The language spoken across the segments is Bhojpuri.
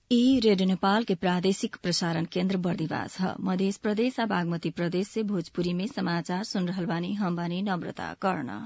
ई रेडियो नेपाल के प्रादेशिक प्रसारण केन्द्र बर्दिवास ह मध्य प्रदेश आ बागमती प्रदेश से भोजपुरी में समाचार सुन रहल बानी हम बानी नम्रता कर्ण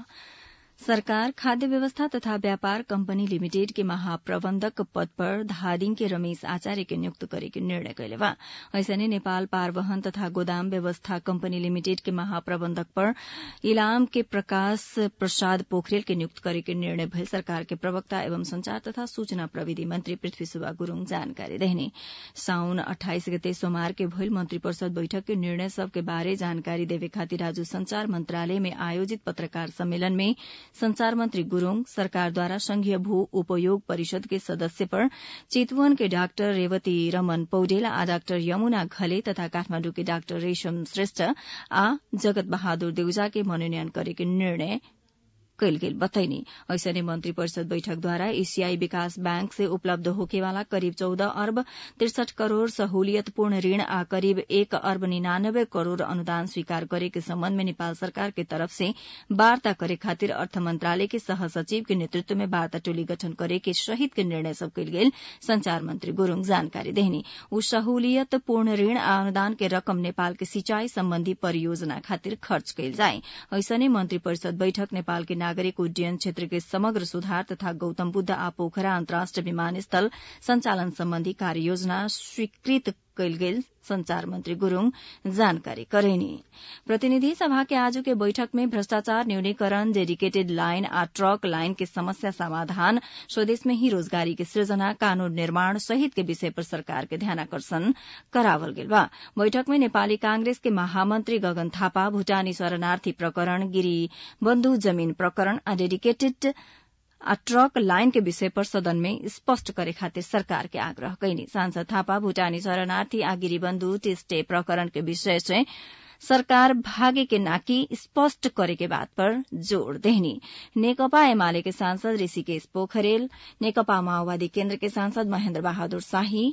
सरकार खाद्य व्यवस्था तथा व्यापार कंपनी लिमिटेड के महाप्रबंधक पद पर धादिङ के रमेश आचार्य के नियुक्त करे के निर्णय कैले बा ऐसने नेपाल पारवहन तथा गोदाम व्यवस्था कंपनी लिमिटेड के महाप्रबंधक पर इलाम के प्रकाश प्रसाद पोखरेल के नियुक्त करे के निर्णय भयल सरकार के प्रवक्ता एवं संचार तथा सूचना प्रविधि मंत्री पृथ्वी सुब्बा गुरूङ जानकारी देहने साउन अठाइस गते सोमवार के भइल मंत्री परिषद बैठक के निर्णय सब के बारे जानकारी देवे खातिर आज संचार मंत्रालय में आयोजित पत्रकार सम्मेलन में संचार मंत्री गुरूङ सरकारद्वारा संघीय भू उपयोग परिषद के सदस्य पर चितवन के डाक्टर रेवती रमन पौडेल आ डाक्टर यमुना घले तथा काठमाण्डु के डाक्टर रेशम श्रेष्ठ आ जगत बहादुर देउजा के मनोनयन करे के निर्णय कैल गेल बतैनी ऐसने मंत्री परिषद बैठकद्वारा एशियाई विकास बैंक से उपलब्ध होकेवाला करिब चौध अर्ब त्रिसठ करोड़ सहूलियतपूर्ण ऋण आ करिब एक अर्ब निन्यानब्बे करोड़ अनुदान स्वीकार करे के सम्बन्ध में नेपाल सरकार के तरफ से वार्ता करे खातिर अर्थ मंत्रालय के सह सचिव के नेतृत्व में वार्ता टोली गठन करे के सहित के निर्णय सब कैल गेल संचार मंत्री गुरूङ जानकारी देहनी उ सहूलियतपूर्ण ऋण आ अनुदान के रकम नेपाल के सिंचाई सम्बन्धी परियोजना खातिर खर्च कैल जाए ऐसने मंत्री परिषद बैठक नेपाल के नागरिक उड्डयन क्षेत्र के समग्र सुधार तथा गौतम बुद्ध आ पोखरा अन्तर्राष्ट्रिय विमानस्थल संचालन सम्बन्धी कार्ययोजना स्वीकृत कैल गेल संचार मंत्री गुरूङ जानकारी करेनी प्रतिनिधि सभा के आज के बैठक में भ्रष्टाचार न्यूनीकरण डेडिकेटेड लाइन आ ट्रक लाइन के समस्या समाधान स्वदेश में ही रोजगारी के सृजना कानून निर्माण सहित के विषय पर सरकार के ध्यानाकर्षण करावल गेल बा बैठक में नेपाली कांग्रेस के महामंत्री गगन थापा भूटानी शरणार्थी प्रकरण गिरी बन्धु जमीन प्रकरण आ डेडिकेटेड आ ट्रक लाइन के विषय पर सदन में स्पष्ट करे खातिर सरकार के आग्रह कैनी सांसद थापा भूटानी शरणार्थी आ गिरीबन्धु टेस्टे प्रकरण के विषय से सरकार भागे के नाकी स्पष्ट करे के बात पर जोड़ देहनी नेकपा एमाले के सांसद ऋषिकेश पोखरेल नेकपा माओवादी केन्द्र के सांसद महेन्द्र बहादुर शाही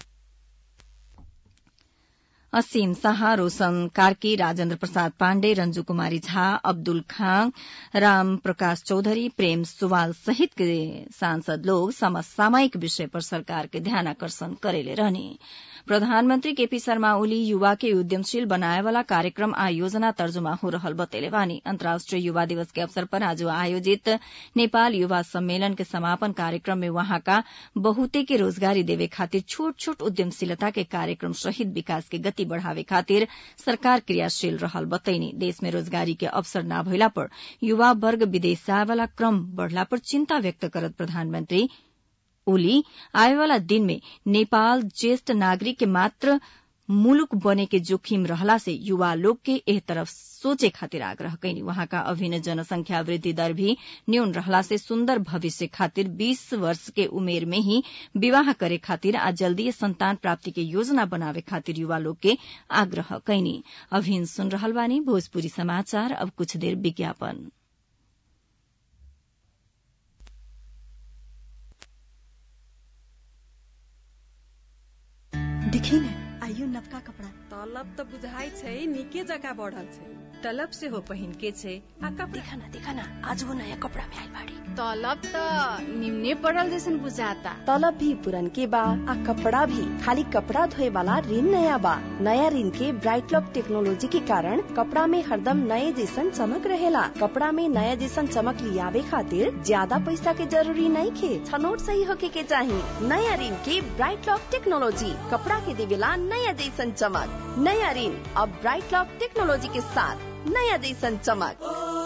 असीम शाह रोशन कार्की राजेन्द्र प्रसाद पाण्डे रंजू कुमारी झा अब्दुल खां राम प्रकाश चौधरी प्रेम सुवाल सहित के सांसद लोग समसामयिक विषय पर सरकार के ध्यानाकर्षण करेले रहने प्रधानमन्त्री केपी शर्मा ओली युवा के उद्यमशील बनाए वाला कार्यक्रम आ योजना तर्जुमा हो रहल बतेले बानी अन्तर्राष्ट्रिय युवा दिवस के अवसर पर आज आयोजित नेपाल युवा सम्मेलन के समापन कार्यक्रम में वहाँका बहुते के रोजगारी देवे खातिर छोट छोट उद्यमशीलता के कार्यक्रम सहित विकास के गति बढ़ावे खातिर सरकार क्रियाशील रहल बतैनी देश में रोजगारी के अवसर न भइला पर युवा वर्ग विदेश जाए वाला क्रम बढ़ला पर चिन्ता व्यक्त करत प्रधानमन्त्री ओली आएवाला दिन में नेपाल ज्येष्ठ नागरिक के मात्र मुलुक बने के जोखिम रहला से युवा लोग के एह तरफ सोचे खातिर आग्रह कैनी वहाँका अभिन्न जनसंख्या वृद्धि दर भी न्यून रहला से सुन्दर भविष्य खातिर 20 वर्ष के उमेर में ही विवाह करे खातिर आ जल्दी संतान प्राप्ति के योजना बनावे खातिर युवा लोग के आग्रह कैनी अभिन सुन रहल बानी भोजपुरी समाचार अब कुछ देर विज्ञापन देखी न आइयो नवका कपड़ा तलब त बुझाइ छै निके जका बढ़ल छै तलब से हो पहिन के छै आ कपड़ा देखा ना देखा ना आज वो नया कपड़ा में आइल बाड़ी तलब त निम्ने पड़ल जैसन बुझाता तलब भी पुरन के बा आ कपड़ा भी खाली कपड़ा धोए वाला ऋण नया बा नया ऋण के ब्राइट लॉक टेक्नोलॉजी के कारण कपड़ा में हरदम नए जैसन चमक रहेला कपड़ा में नया जैसन चमक लियावे खातिर ज्यादा पैसा के जरूरी नहीं खे छनोट सही होके के चाही नया ऋण के ब्राइट लॉक टेक्नोलॉजी कपड़ा के देवेला नया जैसन चमक नया ऋण अब ब्राइट लॉक टेक्नोलॉजी के साथ नया जैसन चमक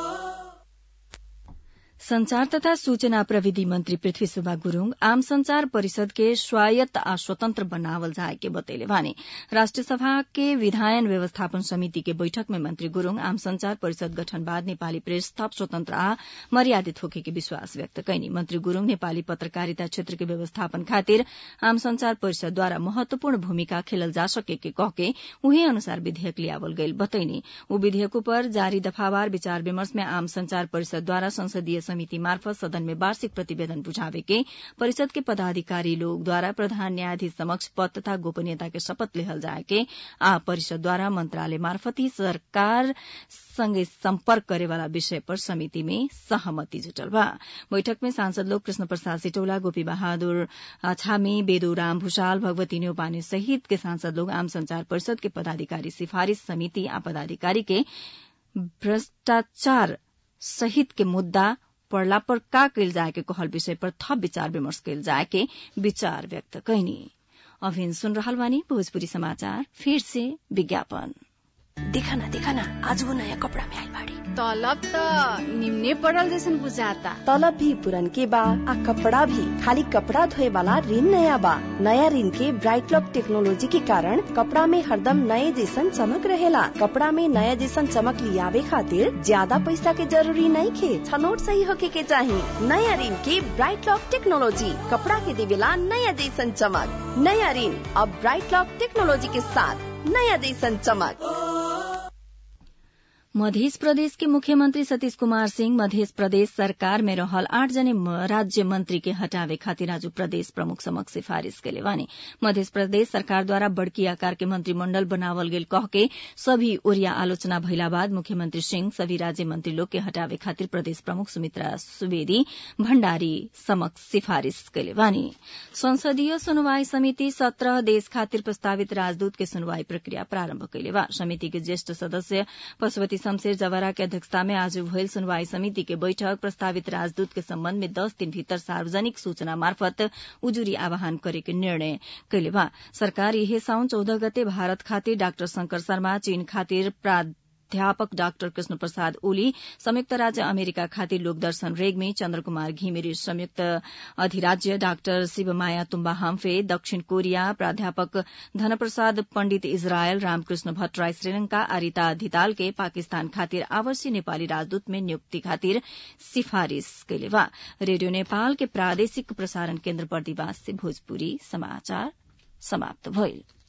संचार तथा सूचना प्रविधि मंत्री पृथ्वी सुब्बा गुरूङ आम संचार परिषद के स्वायत्त आ स्वतंत्र बनावल जाए के बतैले वाने राष्ट्रिय सभा के विधायन व्यवस्थापन समिति के बैठक में मंत्री गुरूङ आम संचार परिषद गठन बाद नेपाली प्रेस थप स्वतन्त्र आ मर्यादित होके के विश्वास व्यक्त कैनी मंत्री गुरूङ नेपाली पत्रकारिता क्षेत्र के व्यवस्थापन खातिर आम संचार परिषदद्वारा महत्वपूर्ण भूमिका खेलल जा सके के कहके उही अनुसार विधेयक लियावल गईल बतैनी ऊ विधेयक पर जारी दफावार विचार विमर्श में आम संचार परिषदद्वारा संसदीय समिति मार्फत सदन में वार्षिक प्रतिवेदन बुझावे के परिषद के पदाधिकारी लोग द्वारा प्रधान न्यायाधीश समक्ष पद तथा गोपनीयता के शपथ लेहल जाए के आ परिषद द्वारा मंत्रालय मार्फत ही सरकार संगे सम्पर्क करेवाला विषय पर समिति में सहमति जुटल बा बैठक में सांसद लोग कृष्ण प्रसाद सिटौला गोपी बहादुर छामी बेदुराम भूषाल भगवती न्यौपाने सहित के सांसद लोग आम संचार परिषद के पदाधिकारी सिफारिश समिति आ पदाधिकारी के भ्रष्टाचार सहित के मुद्दा पड़ला पर का कैल जाए के कहल विषय पर थप विचार विमर्श कैल जाए के विचार व्यक्त कैनी अभिन सुन रहल बानी भोजपुरी समाचार फिर से विज्ञापन देखा ना देखा ना आज वो नया कपड़ा में आई बाड़ी तलब त निम्ने पड़ल जैसन बुझाता तलब भी पुरन के बा आ कपड़ा भी खाली कपड़ा धोए वाला ऋण नया बा नया ऋण के ब्राइट लॉक टेक्नोलॉजी के कारण कपड़ा में हरदम नए जैसन चमक रहेला कपड़ा में नया जैसन चमक लियावे खातिर ज्यादा पैसा के जरूरी नहीं खे छनोट सही होके के चाही नया ऋण के ब्राइट लॉक टेक्नोलॉजी कपड़ा के देवेला नया जैसन चमक नया ऋण अब ब्राइट लॉक टेक्नोलॉजी के साथ नया जैसन चमक मध्य प्रदेश के मुख्यमंत्री सतीश कुमार सिंह मध्य प्रदेश सरकार में रहल आठ जने राज्य मंत्री के हटावे खातिर आज प्रदेश प्रमुख समक्ष सिफारिश के बानी मध्य प्रदेश सरकार द्वारा बड़की आकार के मंत्रिमंडल बनावल गेल कह के सभी ओरिया आलोचना भइला बाद मुख्यमंत्री सिंह सभी राज्य मंत्री लोग के हटावे खातिर प्रदेश प्रमुख सुमित्रा सुवेदी भण्डारी समक्ष सिफारिश के बानी संसदीय सुनवाई समिति सत्रह देश खातिर प्रस्तावित राजदूत के सुनवाई प्रक्रिया प्रारम्भ कैले बा समिति के ज्येष्ठ सदस्य पशुपति शमशेर जवरा के अध्यक्षता में आज भइल सुनवाई समिति के बैठक प्रस्तावित राजदूत के सम्बन्ध में दस दिन भीतर सार्वजनिक सूचना मार्फत उजुरी आह्वान करे के निर्णय कैले बा सरकार यही साउन चौदह गते भारत खातिर डाक्टर शंकर शर्मा चीन खातिर प्राध्यापक डाक्टर कृष्ण प्रसाद ओली संयुक्त राज्य अमेरिका खातिर लोकदर्शन रेग्मी चन्द्र कुमार घिमिरे संयुक्त अधिराज्य डाक्टर शिवमाया तुम्बा हाम्फे दक्षिण कोरिया प्राध्यापक धनप्रसाद पण्डित इजरायल रामकृष्ण भट्टराई श्रीलंका आरिता धिताल के पाकिस्तान खातिर आवासीय नेपाली राजदूत में नियुक्ति खातिर सिफारिश कैले बा रेडियो नेपाल के प्रादेशिक प्रसारण केन्द्र बर्दिवास से भोजपुरी समाचार समाप्त भइल